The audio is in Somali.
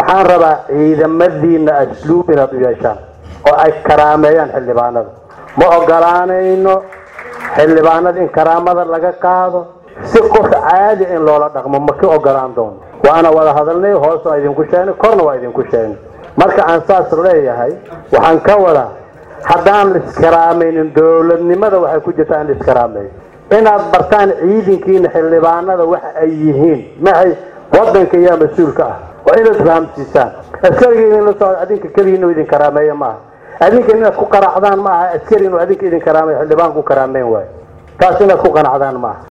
waxaan rabaa ciidamadiina asluub inaad u yeeshaan oo ay karaameeyaan xildhibaanada ma ogolaanayno xildhibaanada in karaamada laga qaado si qof caadi in loola dhaqmo ma ka ogolaan doono waana wada hadalnay hoos waa idinku sheegnay korna waa idinku sheegnay marka aan saas leeyahay waxaan ka wadaa haddaan la iskaraamaynin dowladnimada waxay ku jirtaa in la iskaraameeyo inaad bartaan ciidankiina xildhibaanada waxa ay yihiin maxay wadanka iyo mas-uulka ah waa inaad fahamsiisaan askariga in la socdo adinka keliya inuu idin karaameeyo maaha adinka inaad ku qanacdaan maaha askari inuu adinka idin karaameeyo xildhibaan ku karaameyn waayo taas inaad ku qanacdaan maaha